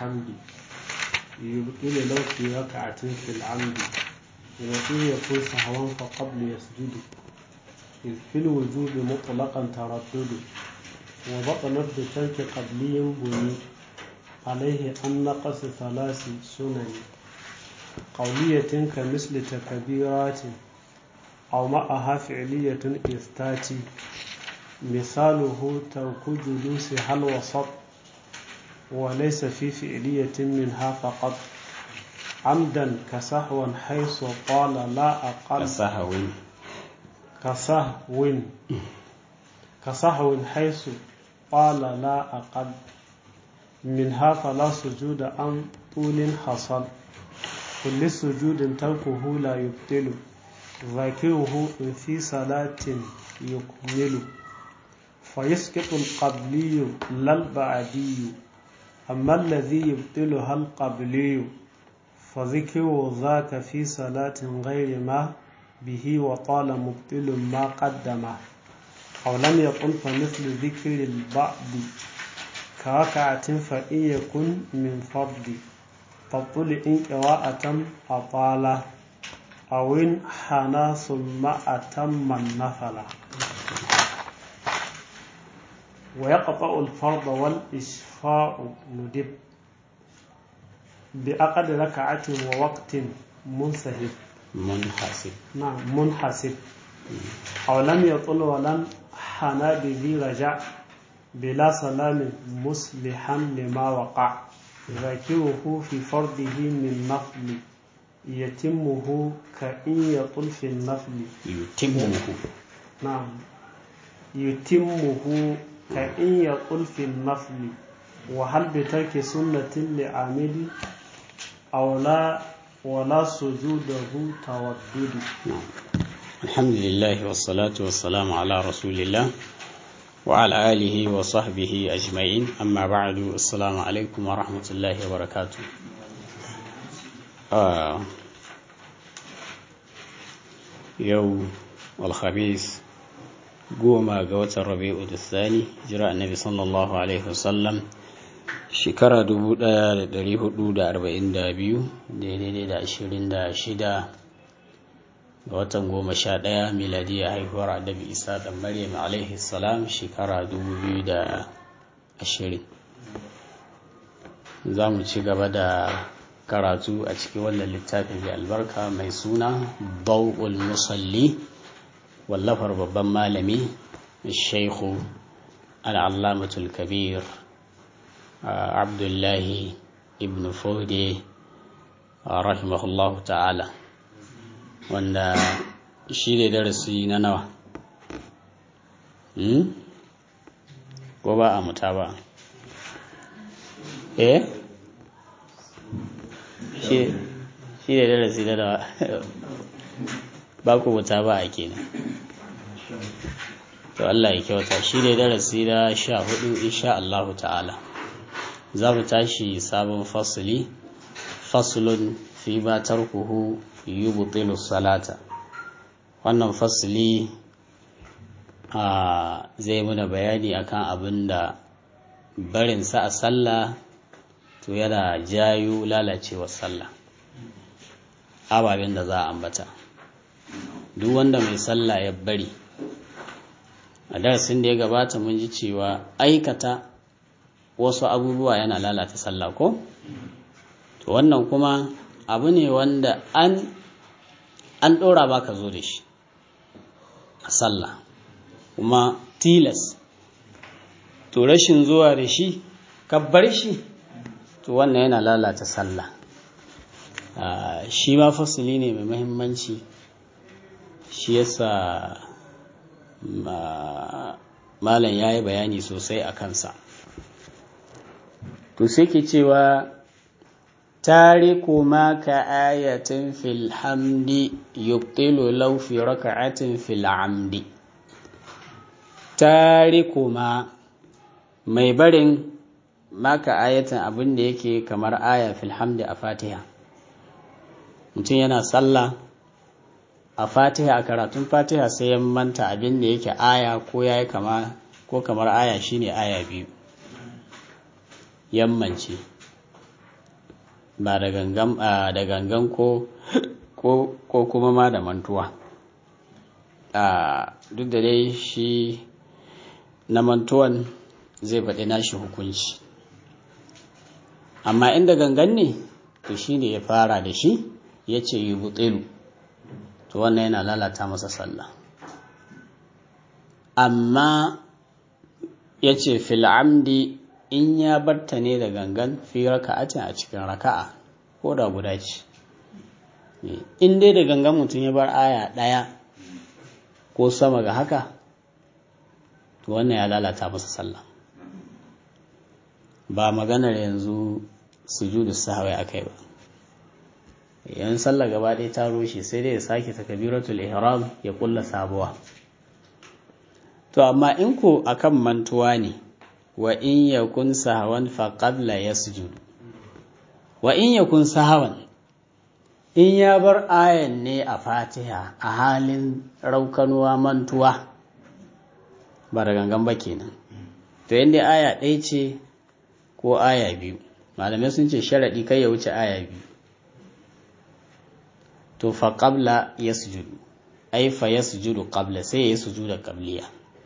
الحمد يبطل لو في ركعة في العمد وفي يكون سهوا فقبل يسجد إذ في الوجوب مطلقا تردد وبطلت بترك قبلي بني عليه أن نقص ثلاث سنن قولية كمثل تكبيرات أو معها فعلية إذ تاتي مثاله ترك جلوسها الوسط وليس في فعلية منها فقط عمدا كسهوا حيث قال لا أقل كسهو كسهو كسهو حيث قال لا أقل منها فلا سجود عن طول حصل كل سجود تركه لا يبطل ذاكره في صلاة يكمل فيسقط القبلي لا البعدي أما الذي يبطلها القبلي فذكر ذاك في صلاة غير ما به وطال مبطل ما قدمه أو لم يقل فمثل ذكر البعض كركعة فإن يكن من فرض تبطل إن قراءة أطال أو إن حنى ثم أتم النفل ويقطع الفرض والإشفاء ندب بأقد ركعة ووقت منسهب منحسب نعم منحسب أو لم يطل ولم حنى بذي رجع بلا سلام مصلحا لما وقع ذاكره في فرضه من نفل يتمه كإن يطل في النفل يتمه نعم يتمه كإن يطل في النفل وهل بترك سنة لعامل أو لا ولا سجوده تودد نعم. الحمد لله والصلاة والسلام على رسول الله وعلى آله وصحبه أجمعين أما بعد السلام عليكم ورحمة الله وبركاته آه. يوم الخميس goma ga watan rabi'u da sani jira annabi sallallahu alaihi wasallam shekara 1442 daidai da 26 ga watan goma sha ɗaya miladiya haihuwar annabi isa da maryam alaihi salam shekara 2020 za mu ci gaba da karatu a cikin wannan littafin mai albarka mai suna bau'ul musalli wallafar babban malami shaikhu al'allamatul kabir abdullahi ibn fode rahimahullahu ta'ala wanda shi ne darasi na nawa ko ba a muta ba eh shi ne darasi na nawa ba ku muta ba a kenan to Allah ya kyauta shi ne darasi na sha hudu insha Allah ta'ala za mu tashi sabon fasili fasulun fi ma tarkuhu yubtilu salata wannan fasili a zai muna bayani akan abin da barinsa a sallah to yana jayo lalacewar sallah ababen da za a ambata duk wanda mai sallah ya bari a darasin da ya gabata mun ji cewa aikata wasu abubuwa yana lalata sallah ko to wannan kuma abu ne wanda an an ɗora ba ka zo da shi a sallah kuma tilas to rashin zuwa da shi kabbar shi to wannan yana lalata sallah shi ma fasili ne mai mahimmanci shi yasa malam ya yi bayani sosai a kansa to sai ke cewa tariku ma ka ayatin fil hamdi yubtilu law fi raka'atin fil amdi tariku ma mai barin maka ayatin abin da yake kamar aya fil hamdi a fatiha mutum yana sallah a fatiha a karatun fatiha sai ya manta abin da yake aya ko ya yi kama ko kamar aya shine aya biyu yammance ba da gangan da gangan ko ko kuma ma da mantuwa duk da dai shi na mantuwan zai faɗi nashi hukunci amma inda gangan ne to shi ne ya fara da shi ya ce yi butsilu to wannan yana lalata masa sallah amma ya ce fil'amdi in ya barta ne da gangan fi raka'atin a cikin raka'a ko da guda ce in dai da gangan mutum ya bar aya ɗaya ko sama ga haka to wannan ya lalata masa sallah ba maganar yanzu sujudu sahawai akai ba yan sallah gaba ɗaya ta rushe sai dai ya sake takabiratul ihram ya kulla sabuwa to amma in ko akan mantuwa ne wa in yakun sahawan fa qabla yasjud wa in yakun sahawan in ya bar ayan ne a fatiha a halin raukanuwa mantuwa ba da gangan ba kenan to yadda aya ɗaya ce ko aya biyu malamai sun ce sharaɗi kai ya wuce aya biyu to fa qabla yasjudu ai fa yasjudu qabla sai ya sujuda qabliya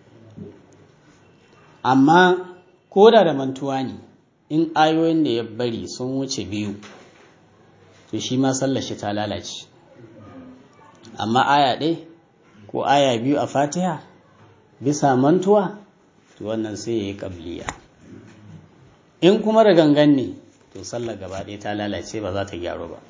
amma ko da da mantuwa ne in ayoyin da ya bari sun wuce biyu to shi ma sallar shi ta lalace amma aya ɗaya ko aya biyu a fatiha bisa mantuwa to wannan sai ya yi ƙabliya in kuma da gangan ne to sallar gaba ɗaya ta lalace ba za ta gyaru ba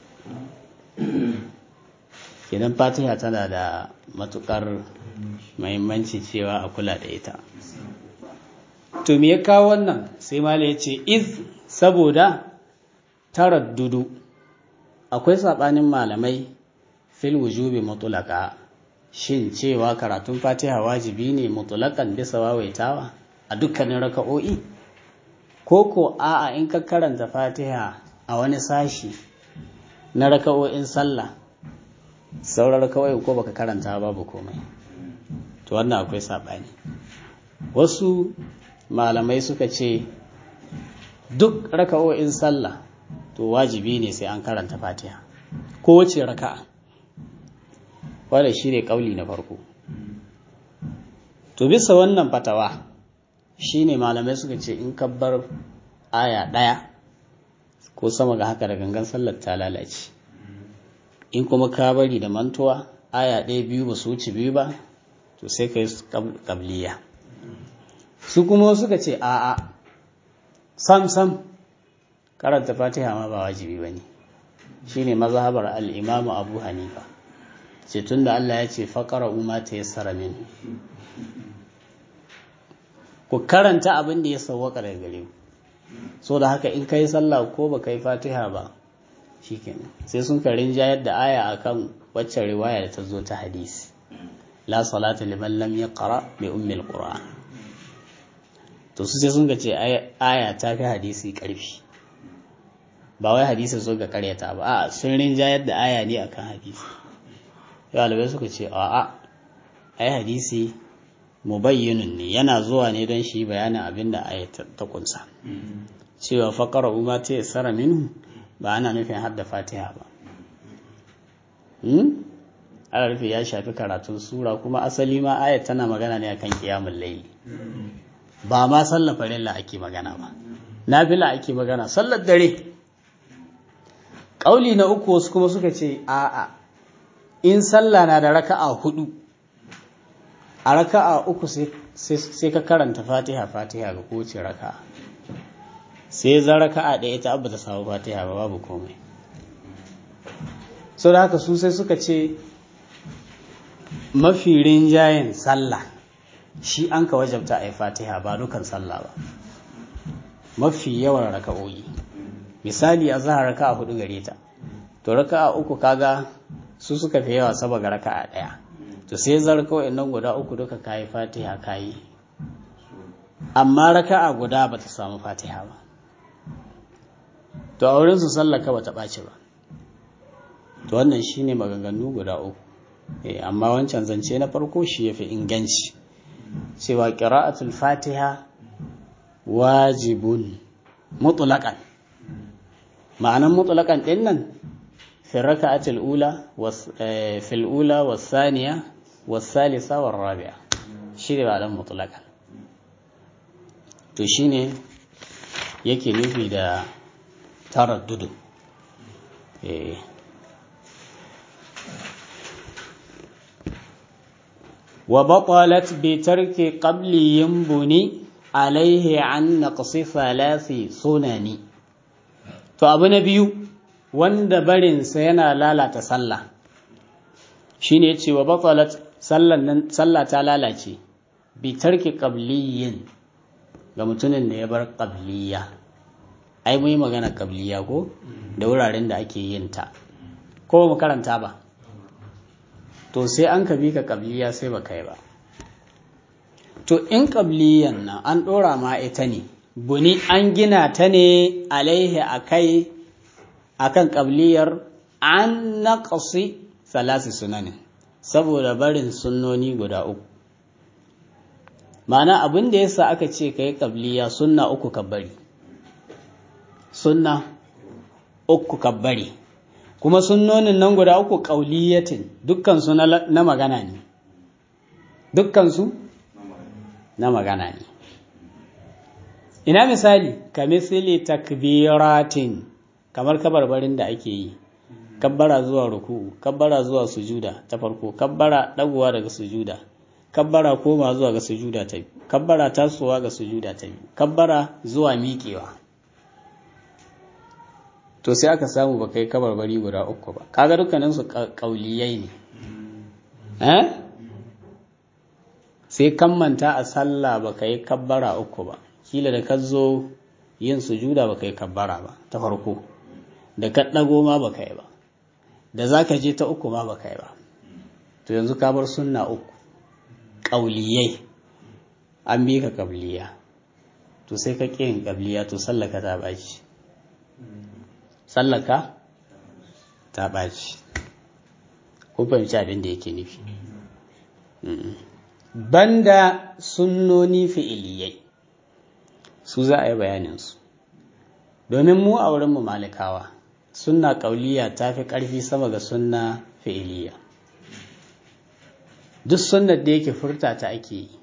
idan fatiha tana da matuƙar mahimmanci cewa a kula da ita to me ya kawo wannan sai mala ya ce iz saboda taraddudu akwai saɓanin malamai fil wujubi mutulaka shin cewa karatun fatiha wajibi ne mutulakan bisa wawaitawa a dukkanin raka'o'i ko ko a'a in ka karanta fatiha a wani sashi na raka'o'in sallah sauran raka'o'in ko baka karanta babu komai to wannan akwai saɓani wasu malamai suka ce duk raka'o'in sallah to wajibi ne sai an karanta fatiha ko wace raka'a wanda shi ne ƙauli na farko to bisa wannan fatawa shi ne malamai suka ce in kabbar aya ɗaya ko sama ga haka da gangan sallar ta lalace in kuma ka bari da mantuwa aya ɗaya biyu ba su wuce biyu ba to sai ka yi ƙabliya su kuma suka ce a'a sam sam karanta fatiha ma ba wajibi ba ne shi ne mazhabar al'imamu abu hanifa ce tun da Allah ya ce faƙara umar ta yi min ku karanta abin da ya sauwaka daga gare ku so da haka in ka yi sallah ko ba ka yi fatiha ba shi kenan sai sun karin jayar da aya akan waccan riwaya da ta zo ta hadisi la salata liman lam yaqra bi ummil qur'an to su sai sun ga ce aya ta fi hadisi karfi ba wai hadisi so ga karyata ba a sun rinjayar da aya ne akan hadisi ɗalibai suka ce a'a ai hadisi mubayyinun ne yana zuwa ne don shi bayanin abin da aya ta kunsa cewa faƙara umma ta yassara minhu ba ana nufin hadda fatiha ba ana rufe ya shafi karatun sura kuma asali ma ayat tana magana ne akan kiyamun laili ba ma sallar farilla ake magana ba nafila ake magana sallar dare ƙauli na uku wasu kuma suka ce a'a in sallah na da raka'a hudu a raka'a uku sai ka karanta fatiha fatiha ga kowace raka'a sai za raka'a ɗaya ta abu ta samu fatiha ba babu komai sau da haka su sai suka ce mafi rinjayen sallah shi an ka wajabta a yi fatiha ba dukan sallah ba mafi yawan raka'o'i misali a zahar raka'a hudu gare ta to raka'a uku kaga su suka fi yawa saboda raka'a ɗaya to sai zar kawai nan guda uku duka kayi fatiha kayi amma raka'a guda ba ta samu fatiha ba to a wurin su sallaka ba ta ɓaci ba to wannan shine maganganu guda uku amma wancan zance na farko shi ya fi inganci cewa ƙira'atul fatiha wajibun mutulakan ma'anan mutlaqan din nan fi raka'atil ula was fil ula was thaniya was salisa war rabi'a shi ne ma'anan mutlaqan to shine yake nufi da taraddudu eh وبطلت بترك قبل ينبني عليه عن نقص ثلاث سنن to abu na biyu wanda barinsa yana lalata sallah shine yace wa batalat sallan nan sallah ta lalace bi tarki qabliyin ga mutumin da ya bar qabliya ai mun yi magana qabliya ko da wuraren da ake yin ta ko mu karanta ba to sai an ka bi ka qabliya sai ba kai ba to in qabliyan nan an dora ma ita ne buni an gina ta ne alaihi akai akan qabliyar an naqsi salasi sunanin saboda barin sunnoni guda uku ma'ana abin da yasa aka ce kai qabliya sunna uku ka bari sunna uku ka bari kuma sunnonin nan guda uku qauliyatin dukkan su na magana ne dukkan su na magana ne ina misali ka misali takbiratin kamar kabarbarin da ake yi kabbara zuwa ruku'u kabbara zuwa sujuda ta farko kabbara dagowa daga sujuda kabbara koma zuwa ga sujuda ta biyu kabbara tasowa ga sujuda ta biyu kabbara zuwa miƙewa to sai aka samu baka yi kabarbari guda uku ba kaga dukkanin su kauliyai ne eh sai kammanta a sallah baka yi kabbara uku ba kila da ka zo yin sujuda baka yi kabbara ba ta farko da ka ɗago ma baka yi ba da za ka je ta uku ma baka yi ba to yanzu ka bar sunna uku ƙauliyai an bi ka ƙabliya to sai ka ƙin ƙabliya to sallaka ta ɓaci sallaka ta ɓaci ko fahimci abin da yake nufi banda sunnoni fi'iliyai su za a yi bayaninsu domin mu a wurinmu malikawa sunna ƙauliya ta fi ƙarfi sama ga sunna fi'iliya duk sunnar da yake furta ta ake yi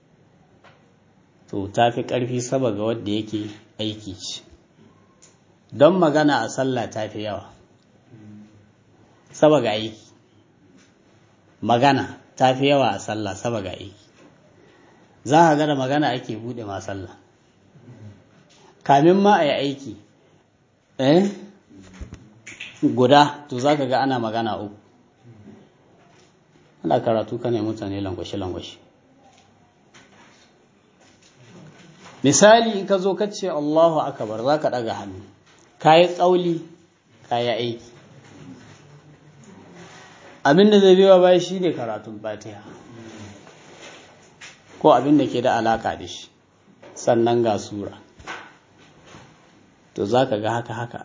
to ta fi ƙarfi sama ga wadda yake aiki ce don magana a sallah ta fi yawa sama ga aiki magana ta fi yawa a sallah sama ga aiki za a gada magana ake buɗe ma sallah kamin ma a yi aiki eh guda to za ka ga ana magana uku ana karatu ka ne mutane langwashe-langwashe misali in ka zo ka ce allahu akabar za ka ɗaga hannu ka yi tsauli ka yi aiki abinda zai biya baya shi ne karatun fatiha ko abinda ke da alaka da shi sannan ga sura to za ka ga haka haka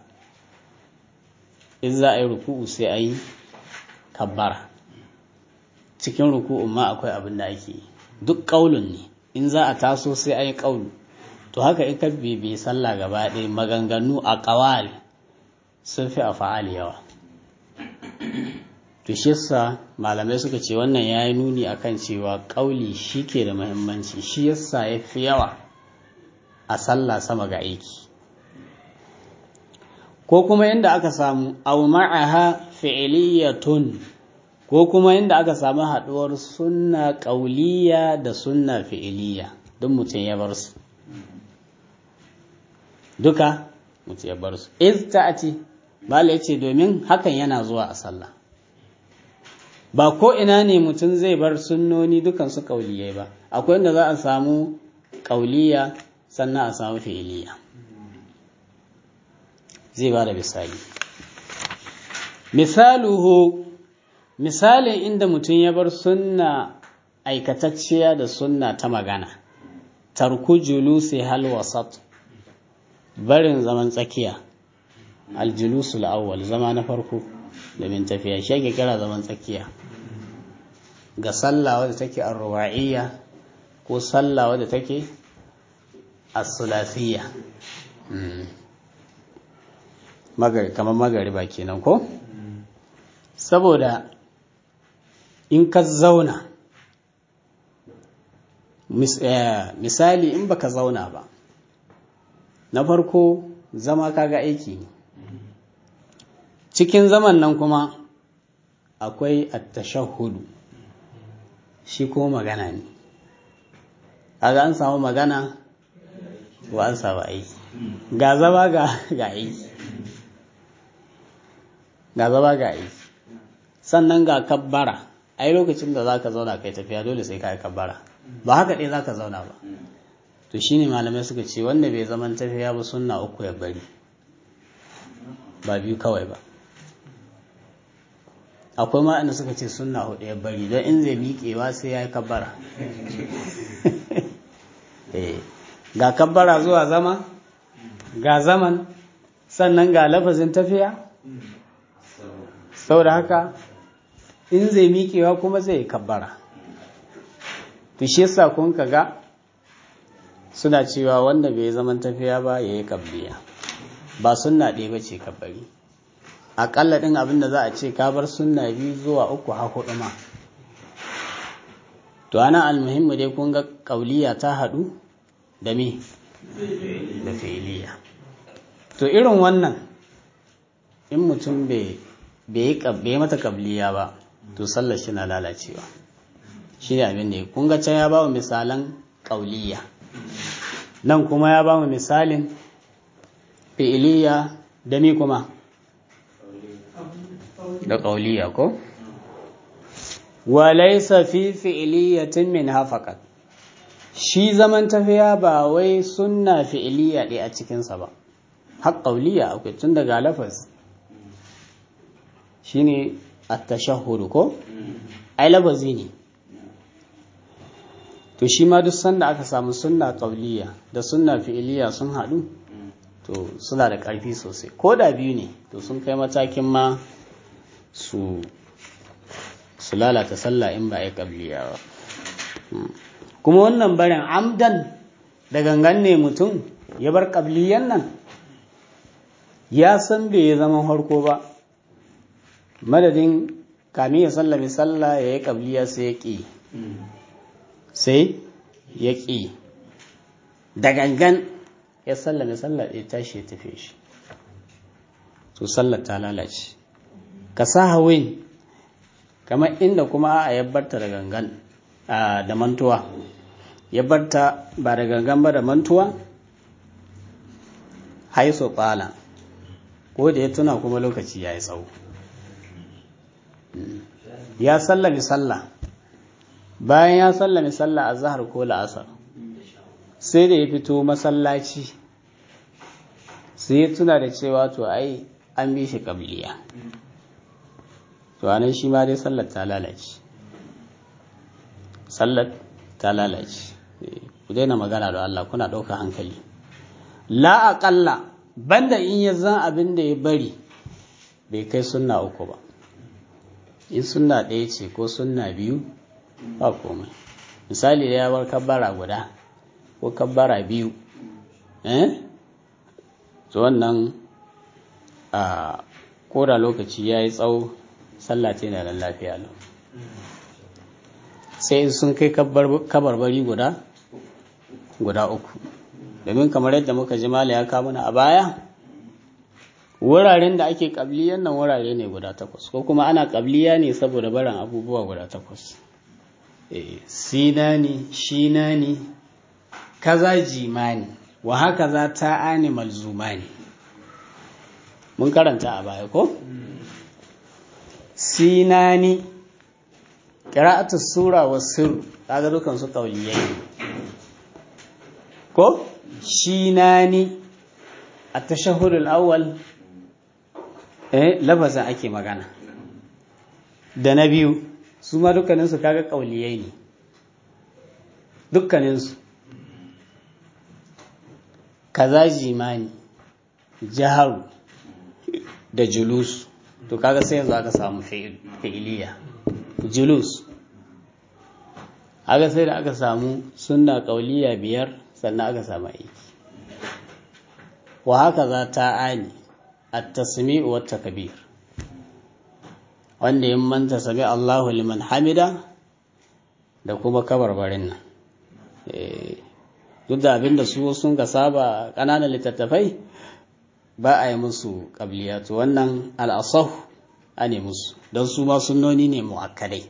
in za a yi ruku'u sai a yi kabbara cikin ruku'un ma akwai abin da ake yi duk ƙaulun ne in za a taso sai a yi ƙaulu to haka in ka bibi sallah gaba ɗaya maganganu a ƙawal sun fi a fa'ali yawa to shi yasa malamai suka ce wannan ya yi nuni akan cewa ƙauli shi ke da muhimmanci shi yasa ya fi yawa a sallah sama ga aiki ko kuma inda aka samu aw ma'aha fi'liyatun ko kuma inda aka samu haduwar sunna qauliyya da sunna fi'liyya duk mutum ya bar su duka mutum ya bar su iz ta'ati bala yace domin hakan yana zuwa a sallah ba ko ina ne mutum zai bar sunnoni dukan su qauliyai ba akwai inda za a samu qauliyya sannan a samu fi'liyya zai ba da misali misaluhu misalin inda mutum ya bar sunna aikatacciya da sunna ta magana tarku julusi hal wasat barin zaman tsakiya aljulusul awwal zama na farko da min tafiya shi ake kira zaman tsakiya ga sallah wadda take arwa'iyya ko sallah wadda take as-sulasiyya kamar magariba kenan ko saboda in ka zauna misali in baka zauna ba na farko zama kaga aiki ne cikin zaman nan kuma akwai attashahhudu shi ko magana ne kaga an samu magana ko an samu aiki ga zama ga aiki ga zama ga aiki sannan ga kabbara ai lokacin da za ka zauna kai tafiya dole sai ka yi kabbara ba haka ɗaya za ka zauna ba to shine malamai suka ce wanda bai zaman tafiya ba sunna uku ya bari ba biyu kawai ba akwai ma inda suka ce sunna hudu ya bari don in zai miƙewa sai ya yi kabbara ga kabbara zuwa zama ga zaman sannan ga lafazin tafiya saboda haka in zai miƙewa kuma zai yi kabbara to shi yasa kun ga suna cewa wanda bai zaman tafiya ba ya yi kabliya ba sunna ɗaya ba ce kabbari aƙalla ɗin abin da za a ce ka bar sunna biyu zuwa uku ha huɗu ma to ana almuhimmu dai kun ga ƙauliya ta haɗu da me da fi'iliya to irin wannan in mutum bai bai mata kabliya ba to sallar shi na lalacewa shi ne abin da ya kunga can ya ba mu misalan ƙauliya nan kuma ya ba mu misalin fi'iliya da mi kuma da ƙauliya ko walaisa fi fi'iliyatin min hafakat shi zaman tafiya ba wai sunna fi'iliya ɗaya a cikinsa ba har ƙauliya akwai tun daga lafaz shine at-tashahhud ko ai lafazi ne to shi ma duk sanda aka samu sunna qauliya da sunna fi'iliya sun haɗu to suna da ƙarfi sosai ko da biyu ne to sun kai matakin ma su su lalata sallah in ba a yi qabliya ba kuma wannan barin amdan da gangan ne mutum ya bar qabliyan nan ya san bai zama harko ba madadin kami ya sallami sallah ya yi ƙabliya sai ya ƙi sai ya ƙi da gangan ya sallami sallah ya tashi ya tafi shi to sallar ta lalace ka sa hawin kamar inda kuma a yabbarta da gangan da mantuwa yabbarta ba da gangan ba da mantuwa haiso ɓala ko da ya tuna kuma lokaci ya yi tsawo ya sallami sallah bayan ya sallami sallah a zahar ko la'asar sai da ya fito masallaci sai ya tuna da cewa to ai an bi shi kabliya to anan shi ma dai sallar ta lalace sallar ta lalace ku daina magana da Allah kuna ɗauka hankali la aƙalla banda in ya zan abin da ya bari bai kai sunna uku ba in sunna ɗaya ce ko sunna biyu ba komai misali da ya bar kabbara guda ko kabbara biyu eh to wannan a koda lokaci ya yi tsawo sallah ce na nan lafiya lau sai sun kai kabarbari guda guda uku domin kamar yadda muka ji mala ya kamuna a baya wuraren da ake kabliyan nan wurare ne guda takwas ko kuma ana kabliya ne saboda barin abubuwa guda takwas sinani shinani kaza jimani wa haka za ta ani malzumani mun karanta a baya ko sinani qira'atu sura wa sirr kaga dukan su kauliyai ko shinani at-tashahhud al-awwal eh lafazin ake magana da na biyu su ma dukkaninsu kaga kauliyai ne dukkaninsu kaza jimani jaharu da julus to kaga sai yanzu aka samu fi'iliya julus aka sai da aka samu sunna kauliya biyar sannan aka samu aiki wa haka za ta ani at-tasmi'u wat takbir wanda ya manta sami Allahu liman hamida da kuma kabarbarin nan duk da abinda su sun ga saba ƙananan littattafai ba a yi musu ƙabliya to wannan al'asah a ne musu don su ma sunnoni ne mu'akkadai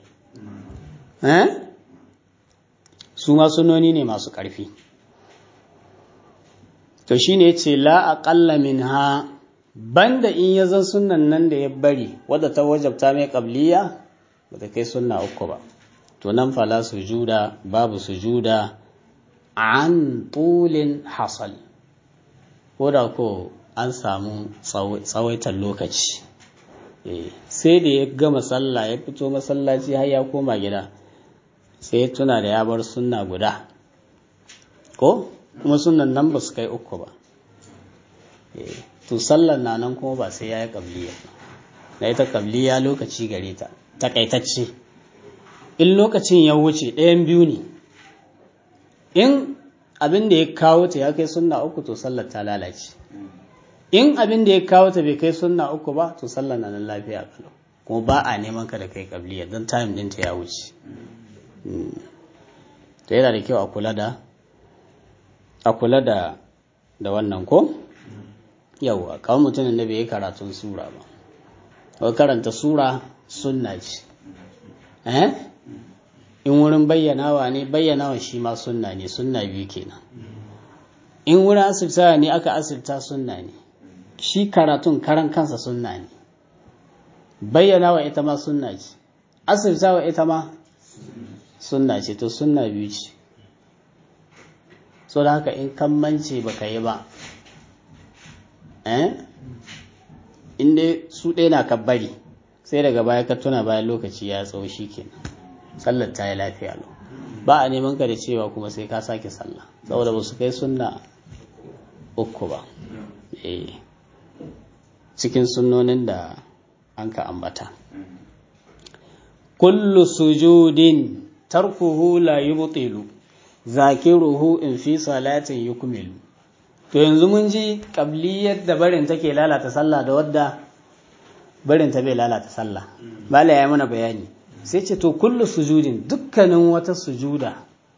su ma sunnoni ne masu ƙarfi to shi ne ce la aƙalla min ha banda in ya zan sunan nan da ya bari wadda ta wajabta mai ƙabliya ba ta kai sunna uku ba to nan fala sujuda babu sujuda an tulin hasal ko da ko an samu tsawaitar lokaci sai da ya gama sallah ya fito masallaci har ya koma gida sai ya tuna da ya bar sunna guda ko kuma sunan nan ba su kai uku ba to sallar na nan kuma ba sai ya yi ƙabliya na ita ƙabliya lokaci gare ta takaitacce in lokacin ya wuce ɗayan biyu ne in abin da ya kawo ta ya kai sunna uku to sallar ta lalace in abin da ya kawo ta bai kai sunna uku ba to sallar na nan lafiya kalau kuma ba a neman ka da kai kabliya don time ɗinta ya wuce to yana da kyau a kula da a kula da da wannan ko yawa kawai mutumin da bai yi karatun sura ba ko karanta sura sunna ce eh in wurin bayyanawa ne bayyanawa shi ma sunna ne sunna biyu kenan in wurin asibta ne aka asibta sunna ne shi karatun karan kansa sunna ne bayyanawa ita ma sunna ce asibtawa ita ma sunna ce to sunna biyu ce so da haka in kammance baka yi ba eh in dai su ɗaya na kabbari sai daga baya ka tuna bayan lokaci ya tsawo shi kenan sallar ta yi lafiya lau ba a neman ka da cewa kuma sai ka sake sallah saboda ba su kai sunna uku ba cikin sunnonin da an ka ambata kullu sujudin tarkuhu la yubtilu zakiruhu in fi salatin yukmilu to yanzu mun ji qabliyar da barin take lalata sallah da wadda barin ta bai lalata sallah bala ya mana bayani sai ce to kullu sujudin dukkanin wata sujuda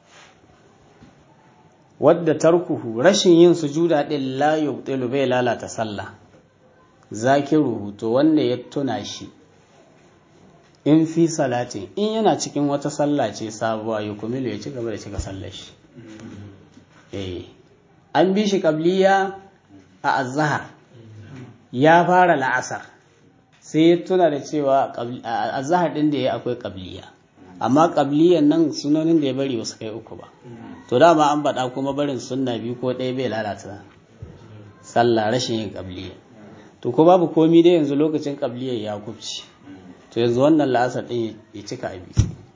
wadda tarkuhu rashin yin sujuda din la yubtilu bai lalata sallah zakiruhu to wanda ya tuna shi in fi salatin in yana cikin wata sallah ce sabuwa ya kumilu ya ci gaba da cika sallar shi eh an bi shi kabliya a azhar ya fara la'asar sai ya tuna da cewa azhar din da ya akwai kabliya amma kabliyan nan sunonin da ya bari wasu kai uku ba to dama an baɗa kuma barin sunna biyu ko ɗaya bai lalata sallah rashin yin kabliya to ko babu komi dai yanzu lokacin kabliyar ya kubci to yanzu wannan la'asar ɗin ya cika abi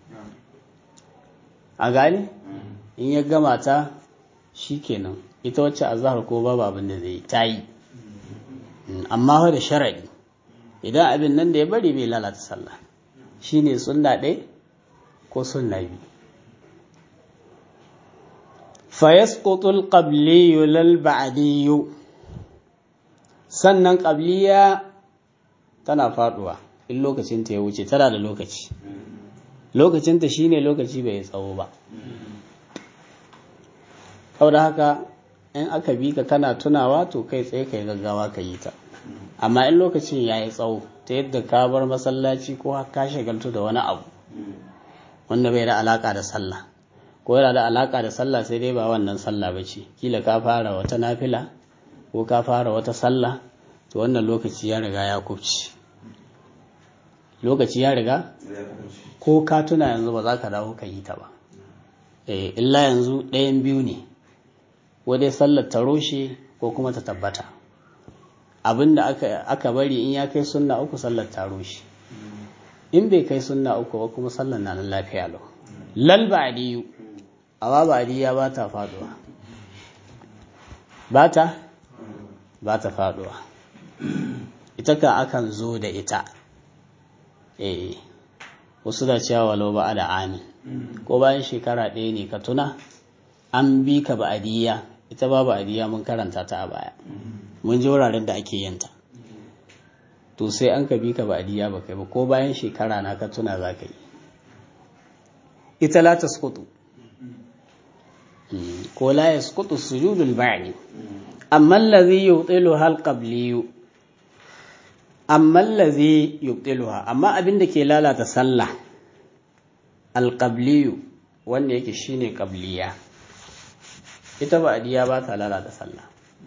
a gane in ya gama ta shi kenan ita wacce a zahar ko babu abin da zai ta yi amma fa da sharaɗi idan abin nan da ya bari bai lalata sallah shi ne sunna ɗaya ko sunna biyu fayasqutul qabliyu lal ba'diyyu sannan qabliya tana faduwa in lokacinta ya wuce tana da lokaci lokacinta shine lokaci bai tsawo ba da haka in aka bi ka kana tunawa to kai tsaye kai gaggawa ka yi ta amma in lokacin ya yi tsawo ta yadda ka bar masallaci ko ka shagaltu da wani abu wanda bai da alaka da sallah ko yana da alaka da sallah sai dai ba wannan sallah ba ce kila ka fara wata nafila ko ka fara wata sallah to wannan lokaci ya riga ya kubci lokaci ya riga ko ka tuna yanzu ba za ka dawo ka yi ta ba eh illa yanzu ɗayan biyu ne wadai sallar ta roshe ko kuma ta tabbata abinda aka, aka bari in ya kai sunna uku sallar ta roshe in bai kai sunna uku ba kuma sallar na nan lafiya lau lal ba'diyu amma ba'diya ba ta faduwa ba ta ba ta faduwa ita ka akan zo da ita eh wasu da cewa walau ba da amin ko bayan shekara ɗaya ne ka tuna an bi ka ba'adiyya ita ba ba'adiyya mun karanta ta a baya mun ji wuraren da ake yanta to sai an ka bi ka ba'diya ba kai ba ko bayan shekara na ka tuna za ka yi ita la tasqutu ko la yasqutu sujudul ba'di amma allazi yubtiluha al-qabliyu amma allazi yubtiluha amma abin da ke lalata sallah al-qabliyu wanda yake shine qabliya ita ba'diya ba ta lalata sallah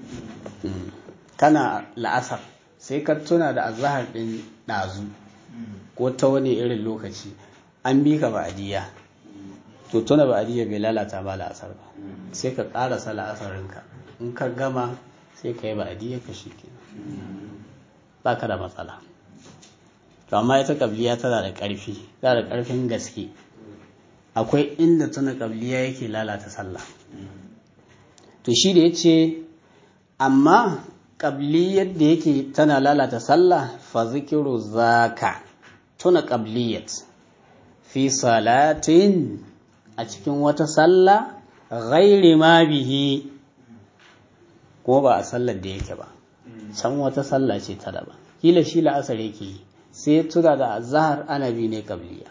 kana la'asar sai ka tuna da azahar din dazu ko ta wani irin lokaci an bi ka ba'diya to tuna ba'diya bai lalata ba la'asar ba sai ka ƙarasa la'asarinka in ka gama sai ka yi ba'diya ka shi ba ka da matsala to amma ita kabliya tana da ƙarfi tana da ƙarfin gaske akwai inda tuna kabliya yake lalata sallah to shi da ya ce amma kabliyar da yake tana lalata sallah fa zikiru zaka tuna kabliyat fi salatin a cikin wata sallah ghairi ma bihi ko ba a sallar da yake ba can wata sallah ce ta daban kila shi la'asar yake yi sai tuna da azhar anabi ne kabliya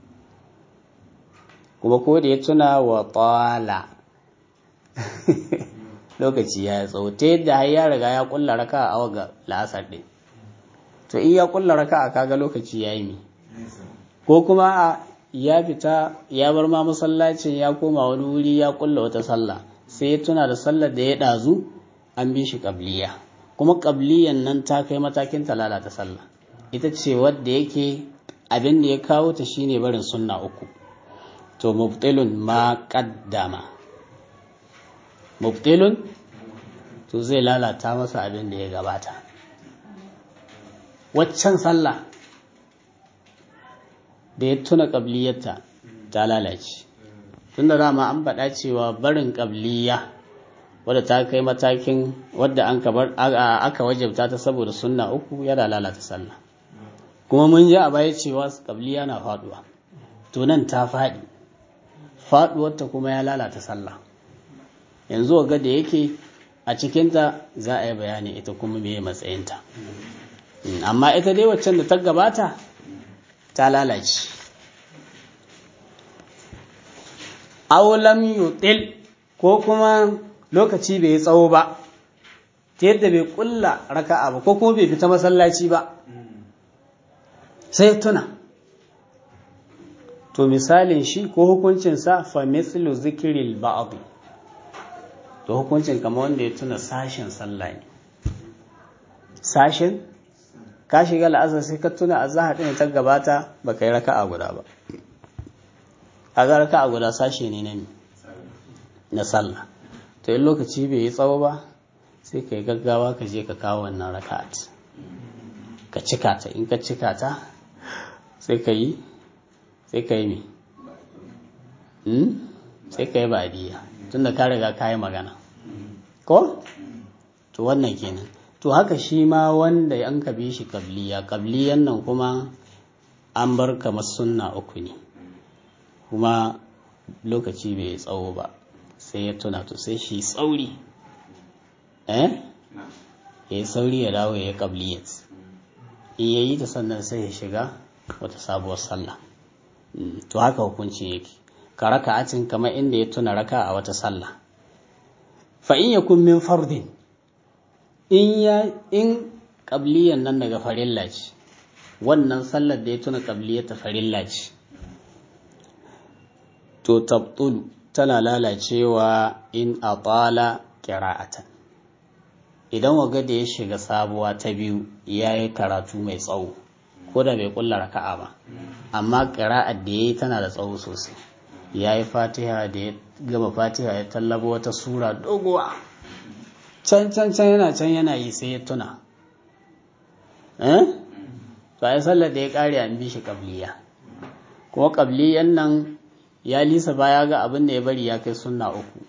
kuma ko da ya tuna wa tala lokaci ya tsawo ta yadda har ya riga ya kulla raka a waga la'asar ɗin to in ya kulla raka a kaga lokaci ya yi mi ko kuma a ya fita ya bar ma masallacin ya koma wani wuri ya kulla wata sallah sai ya tuna da sallar da ya ɗazu an bi shi ƙabliya kuma ƙabliyan nan ta kai matakin ta lalata sallah ita ce wadda yake abin da ya kawo ta shine barin sunna uku to mubtilun ma qaddama mubtilun to zai lalata masa abin da ya gabata waccan sallah da ya tuna ƙabliyarta ta lalace tun da dama an faɗa cewa barin ƙabliya wadda ta kai matakin wadda an aka wajabta ta saboda sunna uku yana lalata sallah kuma mun ji a baya cewa ƙabliya na faɗuwa to nan ta faɗi faɗuwarta kuma ya lalata sallah yanzu ga da yake a cikinta za a yi bayani ita kuma me matsayinta amma ita dai waccan da ta gabata ta lalace aulam yutil ko kuma lokaci bai tsawo ba ta yadda bai kulla raka'a ba ko kuma bai fita masallaci ba sai tuna to misalin shi ko hukuncinsa fa mithlu zikril ba'd to hukuncin kama wanda ya tuna sashen sallah ne sashen ka shiga la'azar sai ka tuna a zahar ɗin ta gabata ba ka yi raka'a guda ba a ga raka'a guda sashe ne na na sallah to in lokaci bai yi tsawo ba sai ka yi gaggawa ka je ka kawo wannan raka'at ka cika ta in ka cika ta sai ka yi sai ka yi me sai ka yi badiya tunda ka riga ka yi magana ko to wannan kenan to haka shi ma wanda an ka bi shi kabliya kabliyan nan kuma an bar kamar sunna uku ne kuma lokaci bai tsawo ba sai ya tuna to sai shi tsauri eh ya yi sauri ya dawo ya yi kabliyat in ya yi ta sannan sai ya shiga wata sabuwar sallah to haka hukunci yake ka raka'atin kamar inda ya tuna raka a wata sallah fa in yakun min fardin in ya in qabliyan nan daga farilla ce wannan sallar da ya tuna qabliyar ta farilla ce to tabtul tana lalacewa in atala qira'atan idan waga da ya shiga sabuwa ta biyu yayi karatu mai tsawo ko da bai kulla raka'a ba amma qira'ar da yayi tana da tsawo sosai ya yi fatiha da ya gama fatiha ya tallaba wata sura doguwa can can can yana can yana yi sai ya tuna eh to ai sallar da ya kare an bi shi kabliya kuma kabliyan nan ya lisa baya ga abin da ya bari ya kai sunna uku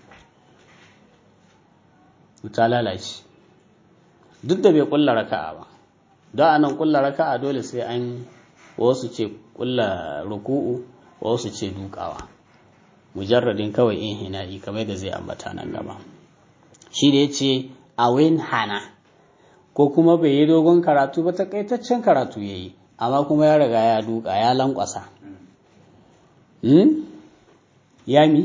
ta lalace duk da bai kulla raka'a ba don anan kulla raka'a dole sai an wasu ce kulla ruku'u wasu ce dukawa mujarradin kawai in hina'i kamar da zai ambata nan gaba shi da ya ce a hana ko kuma bai yi dogon karatu ba takaitaccen karatu ya yi amma kuma ya riga ya duka ya lankwasa ya mi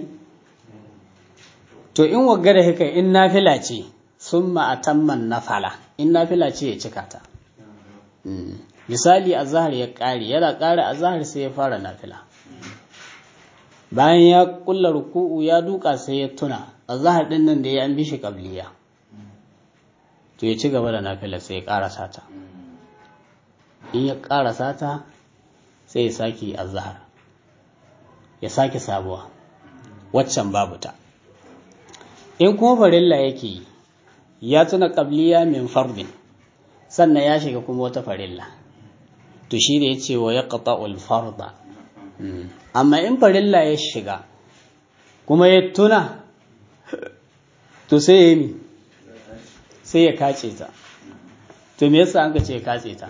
to in wagga da haka in nafila ce sun ma'atamman nafala in nafila ce ya cika ta misali azahar ya ƙare yana ƙare azahar sai ya fara nafila bayan ya kulla ruku'u ya duka sai ya tuna azahar din nan da ya an bi shi kabliya to ya ci gaba da nafila sai ya ƙarasa ta in ya ƙarasa ta sai ya sake azahar ya sake sabuwa waccan babu ta in kuma farilla yake yi ya tuna kabliya min fardin sannan ya shiga kuma wata farilla to shi da ya ce wa ya ƙata'ul farda amma in farilla ya shiga kuma ya tuna to sai ya yi sai ya kace ta to me yasa an ka ce ya kace ta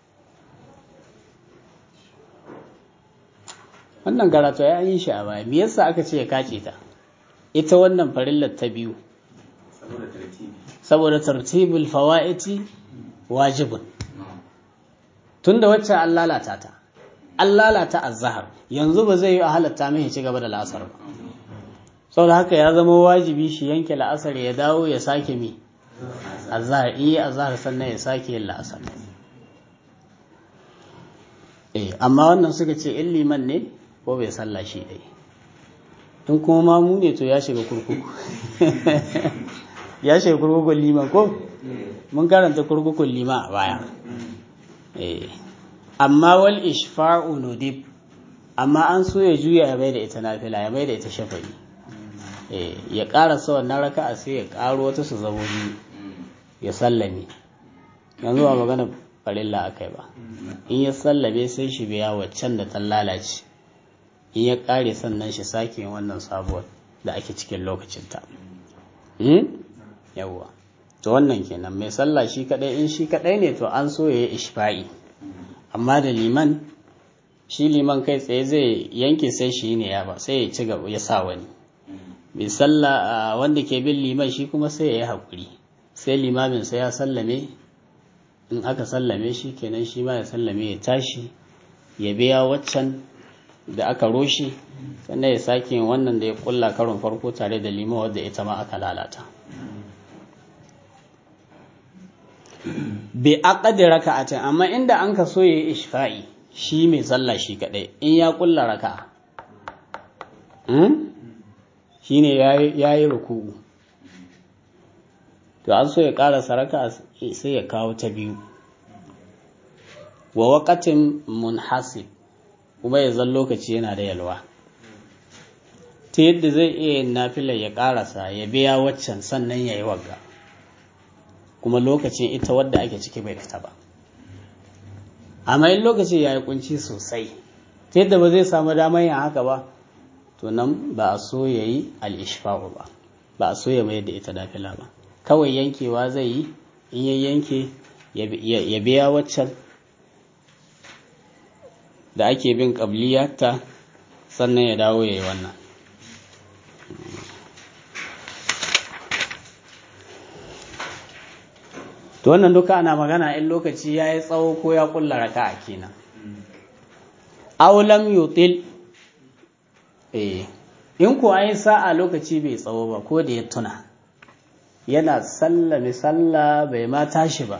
wannan karatu ya yi shi a baya me yasa aka ce ya kace ta ita wannan farillar ta biyu saboda tartibul fawa'iti wajibun tunda wacce an lalata ta an lalata azhar yanzu ba zai yi a halatta mai ci gaba da la'asar ba saboda haka ya zama wajibi shi yanke la'asar ya dawo ya sake mi azhar iya azhar sannan ya sake yin la'asar eh amma wannan suka ce in liman ne ko bai sallah shi dai in kuma mamu ne to ya shiga kurkuku ya shiga kurkukun liman ko mun karanta kurkukun liman a baya eh amma wal ishfa'u nudib amma an so ya juya ya bai da ita nafila ya bai da ita shafa'i eh ya karasa wannan raka'a sai ya karo wata su zamo biyu ya sallame yanzu ba magana farilla akai ba in ya sallame sai shi biya waccan da ta lalace in ya kare sannan shi sake wannan sabuwar da ake cikin lokacinta yawwa to wannan kenan mai sallah shi kadai in shi kadai ne to an so ya yi ishfa'i amma da liman shi liman kai tsaye zai yanke sai shi ne ya ba sai ya ci gaba ya sa wani mai sallah wanda ke bin liman shi kuma sai ya yi haƙuri sai limamin sai ya sallame in aka sallame shi kenan shi ma ya sallame ya tashi ya biya waccan da aka roshe sannan ya sake wannan da ya kulla karon farko tare da liman wadda ita ma aka lalata bi aqdi raka'atin amma inda an ka so yayi ishfa'i shi mai sallah shi kadai in ya kulla raka'a hmm? shine yayi yayi ruku'u to an so ya karasa raka'a sai ya kawo ta biyu wa waqatin munhasib kuma ya zan lokaci yana da yalwa ta yadda zai iya yin nafilar ya karasa ya biya waccan sannan ya yi wagga kuma lokacin ita wadda ake ciki bai fita ba amma in lokaci ya yi kunci sosai ta yadda ba zai samu damar yin haka ba to nan ba a so ya yi al'ishfa'u ba ba a so ya mayar da ita nafila ba kawai yankewa zai yi in ya yanke ya biya waccan da ake bin ƙabliyarta sannan ya dawo ya yi wannan to wannan duka ana magana in lokaci ya yi tsawo ko ya kulla raka a kenan aulam yutil eh in ko an yi sa'a lokaci bai tsawo ba ko da ya tuna yana sallame sallah bai ma tashi ba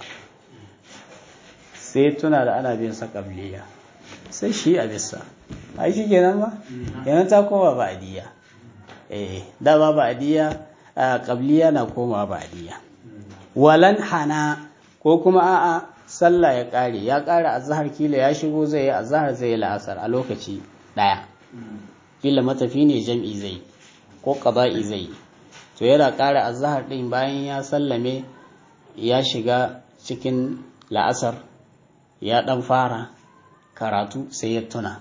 sai tuna da ana bin sa ƙabliya sai shi a bisa ai shi kenan ba yana ta koma ba adiya eh dama ba adiya qabliya na koma ba adiya walan hana ko kuma a'a sallah ya kare ya kare azhar kila ya shigo zai yi azhar zai yi la'asar a lokaci daya kila matafi ne jam'i zai ko qada'i zai to yana kare azhar din bayan ya sallame ya shiga cikin la'asar ya dan fara karatu sai ya tuna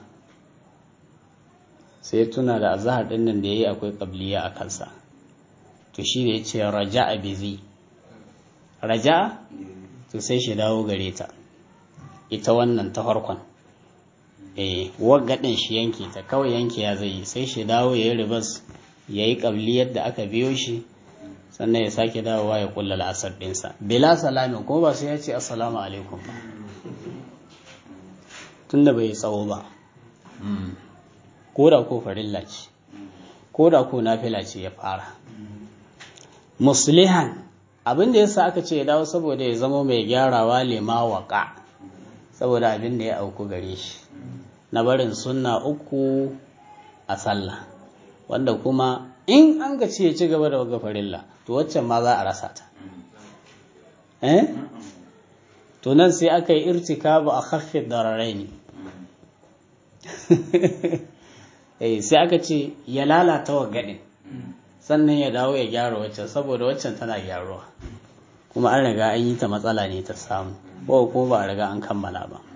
sai ya tuna da azahar din nan da ya yi akwai ƙabliya a kansa to shi da ya ce raja a bizi raja to sai shi dawo gare ta ita wannan ta farkon eh waggadin shi yanke ta kawai yanke ya zai yi sai shi dawo ya yi ribas ya yi ƙabliyar da aka biyo shi sannan ya sake dawowa ya kulla la'asar ɗinsa bila salamin kuma ba sai ya ce assalamu alaikum ba tunda bai tsawo ba ko da ko farilla ce ko da ko nafila ce ya fara muslihan abin da yasa aka ce ya dawo saboda ya zama mai gyarawa lema waka saboda abin da ya auku gare shi na barin sunna uku a sallah wanda kuma in an ga ce ya ci gaba da waga farilla to waccan ma za a rasa ta eh to nan sai aka yi irtikabu a khaffi dararai ne eh sai aka ce ya lalata wa gadin sannan ya dawo ya gyara waccan saboda waccan tana gyaruwa kuma an riga an yi ta matsala ne ta samu ko ko ba a riga an kammala ba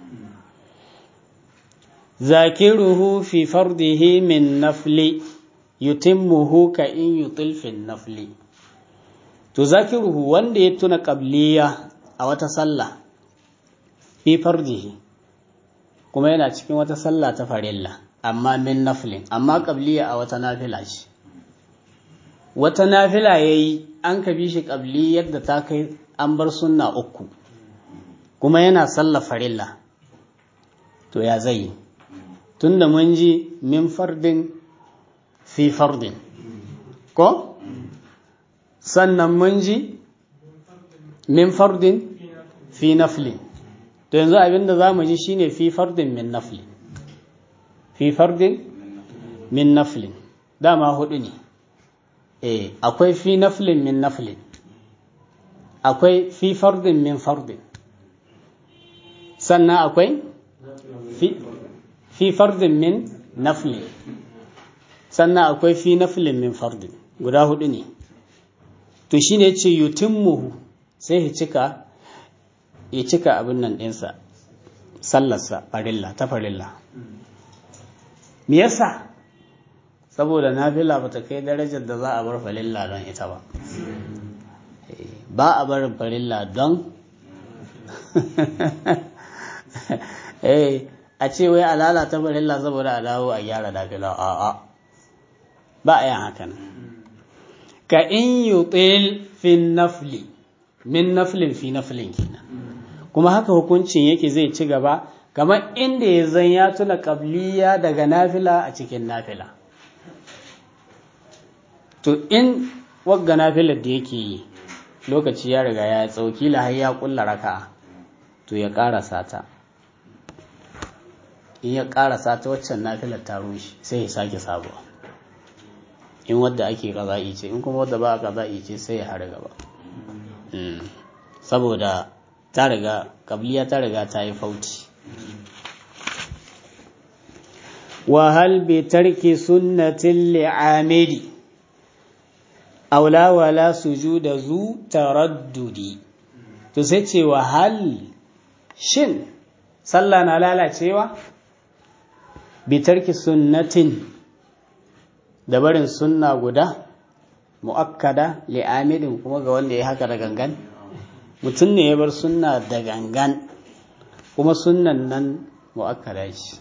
zakiruhu fi fardihi min nafli yutimmuhu ka in yutil fi nafli to zakiruhu wanda ya tuna qabliya a wata sallah fi fardihi kuma yana cikin wata sallah ta farilla amma min naflin amma qabliya a wata nafila ce wata nafila yayi an ka bi shi qabli yadda ta kai an bar sunna uku kuma yana sallah farilla to ya zai tunda mun ji min fardin fi fardin ko sannan mun ji min fardin fi naflin to yanzu abinda za mu ji shine fi fardin min naflin fi fardin min naflin dama hudu ne eh akwai fi naflin min naflin akwai fi fardin min fardin sannan akwai fi fi fardin min naflin sannan akwai fi naflin min fardin guda hudu ne to shine yace yutimmuhu sai ya cika ya cika abin nan ɗinsa sallarsa farilla ta farilla me yasa saboda nafila ba ta kai darajar da za a bar farilla don ita ba ba a barin farilla don a ce wai a lalata farilla saboda a dawo a gyara nafila a'a ba a yin hakan ka in yutil fi nafli min naflin fi naflin kenan kuma haka hukuncin yake zai ci gaba kamar inda ya zan ya tuna kabliya daga nafila a cikin nafila to in wagga nafilar da yake yi lokaci ya riga ya tsauki har ya kulla raka to ya karasa ta in ya karasa ta waccan nafilar ta rushe sai ya sake sabuwa in wadda ake kaza'i ce in kuma wadda ba a kaza'i ce sai ya hari gaba saboda ta riga kabliya ta riga ta yi fauci wa hal bi tarki sunnatin li'amidi aula wala sujuda zu taraddudi to sai ce wa hal shin sallah na lalacewa bi tarki sunnatin da barin sunna guda mu'akkada li'amidin kuma ga wanda ya haka da gangan mutum ne ya bar sunna da gangan kuma sunnan nan mu'akkada shi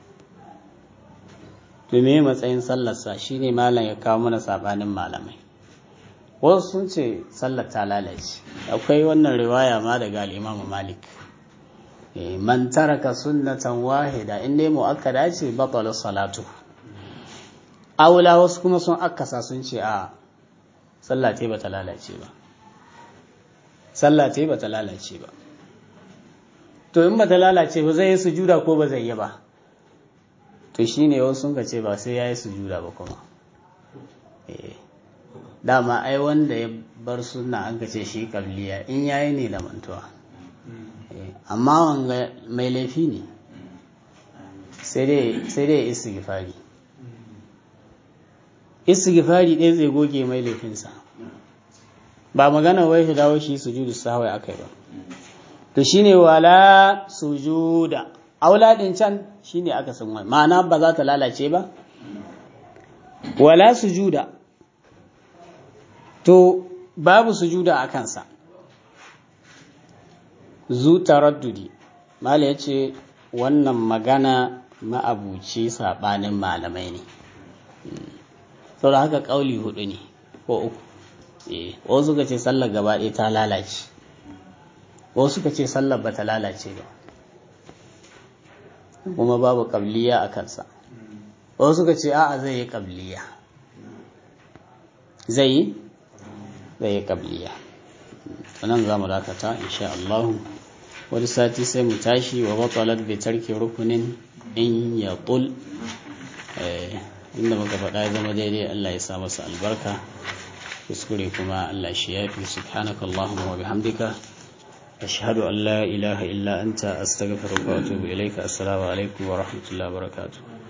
to me matsayin sallarsa shine malam ya kawo mana sabanin malamai wasu sun ce sallar ta lalace akwai wannan riwaya ma daga al-Imam Malik man taraka sunnatan wahida in dai mu'akkada ce batala salatu aula wasu kuma sun akasa sun ce a sallah ce bata lalace ba sallah ce bata lalace ba to in bata lalace ba zai yi sujuda ko ba zai yi ba to shine wasu sun ce ba sai yayi sujuda ba kuma eh dama ai wanda ya bar sunna an ce shi kabliya in yayi ne da mantuwa amma wanga mai laifi ne sai dai sai dai istighfari istighfari ɗaya zai goge mai laifinsa ba magana wai shi dawo shi sujudu sahwai akai ba to shine wala sujuda auladin can shine aka san wai ma'ana ba za ta lalace ba wala sujuda to babu sujuda a kansa zu taraddudi mala ya ce wannan magana ma'abuci saɓanin malamai ne sau da haka ƙauli hudu ne ko uku eh wasu suka ce sallar gaba ɗaya ta lalace wasu suka ce sallar ba ta lalace ba kuma babu ƙabliya a kansa wasu suka ce a'a zai yi ƙabliya zai yi zai yi ƙabliya nan za mu dakata insha Allah wani sati sai mu tashi wa batalat bi tarki rukunin in ya tul inda muka faɗa ya zama daidai Allah ya sa masa albarka kuskure kuma Allah shi yafi subhanaka Allahumma wa bihamdika ashhadu an la ilaha illa anta astaghfiruka wa atubu ilayka assalamu alaikum wa rahmatullahi wa barakatuh